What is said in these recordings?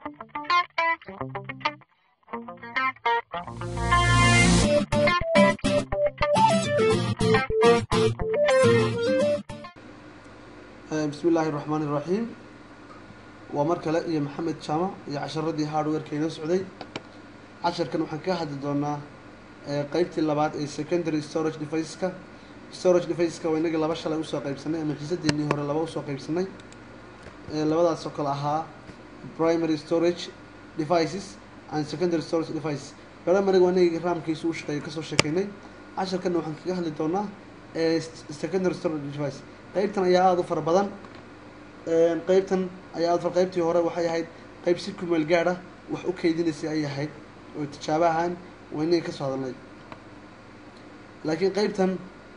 bismi illaahi raxmaani iraxiim waa mar kale iyo maxamed jaamac iyo casharadii hardwareka inoo socday casharkan waxaan ka hadli doonaa qeybtii labaad ee secondary storage deviceska storage deviceska waa inagii laba shalay usoo qeybsanay ama xiisadeenii hore laba usoo qeybsanay labadaas oo kale ahaa primary storage devices and secondary storage devices primariga waa inagii raamkiisu u shaqeeyo kasoo sheekeynay casharkanna waxaan kaga hadli doonaa secondary storage device qeybtan ayaa aada u fara badan qeybtan ayaa aada qeybtii hore waxay ahayd qeyb si kumeel gaad ah wax u keydinaysay ay ahayd oo tijaabo ahaan waa inagii kasoo hadalnay laakiin qeybtan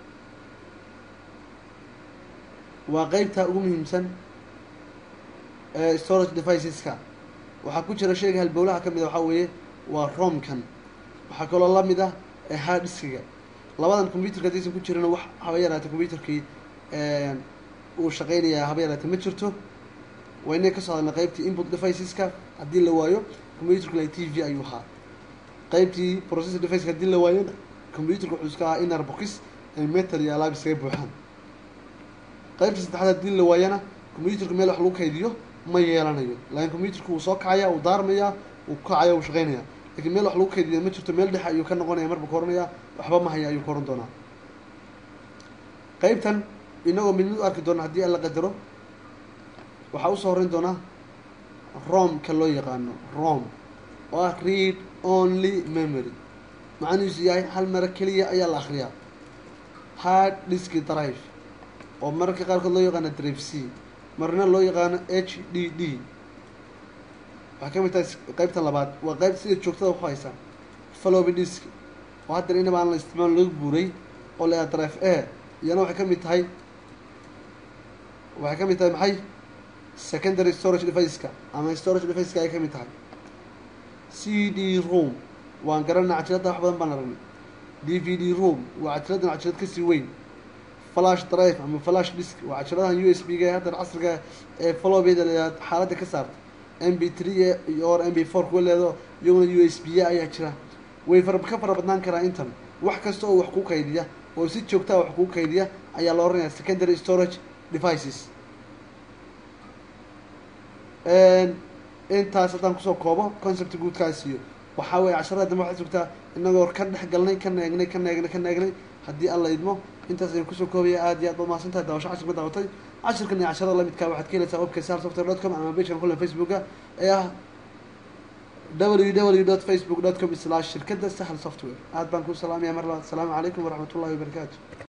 waa qeybta ugu muhiimsan storage deviceska waxaa ku jira sheyga halbowlaha ka mid a waxaa weeye waa romkan waxaa kaloo lamid ah harddiskiga labadan computerka hadaysan ku jirana wax haba yaraatay computerkii uu shaqeynayaa haba yaraatay ma jirto waa inay kasoo hadalna qeybtii input deviceska haddii la waayo computerka la t v ayuu ahaa qeybtii processor deviceska haddii la waayona computerka wuxuu iska ahaa inner box ay metal iyo alaab iskaga buuxaan qeybta saddexaad haddii la waayana computerka meel wax lagu kaydiyo ma yeelanayo laakiin computerka wuu soo kacaya wuu daarmayaa wuu kacaya wuu shaqeynaya lakiin meel wax lagu kaydiya ma jirto meel dhexe ayuu ka noqonaya marba ka oranaya waxba ma haya ayuu ka oran doonaa qeybtan inagoo mid mid u arki doona haddii alla qadaro waxaa usoo horeyn doonaa romka loo yaqaano rom oo ah read only memory macanihiisu yahay hal mara keliya ayaa la akriyaa hard disk drive oo mararka qaarkood loo yaqaano drive c marna loo yaqaano h d d waxay ka mid tahay qeybtan labaad waa qeyb sida joogtada ku haysa faloby disk oo haddana inaba aan la isticmaal laga buuray oo la drive a iyana waxay ka mid tahay waxay ka mid tahay maxay secondary storage deviceska ama storage deviceska ay ka mid tahay c d room waan garanaa cajiradda wax badan baan aragnay d v d room waa cajiraddan cajirad kasii weyn flash drive ama flash disk waa cajiradahan u s b ga haddan casriga ee falobeeda leedaad xaaladda ka saarta m b three or m b four kuwa leedo iyaguna u s b a ayaa jira way fara ka fara badnaan karaa intan wax kasta oo wax ku kaydiya oo si joogtaa wax kuu kaydiya ayaa la oranaya secondary storage devices intaas haddaan kusoo koobo concept guudkaasiyo waxaa weeye casharada dambe waxaad sugtaa inagoo ka dhex galnay ka neegnay ka neegnay ka neegnay haddii alla idmo intaas ayaan kusoo koobaya aad iyo aad baad mahadsan tahay daawasho cashir ma daawatay cashirkan iyo casharada lamidkaa waxaad ka helaysaa webka sal software dot com ama pagekan kulan facebooka ee ah w w dot facebook dot com slash shirkadda sahal software aad baan ku salaamaya mar labaad asalaamu calaykum waraxmat ullahi wabarakaatu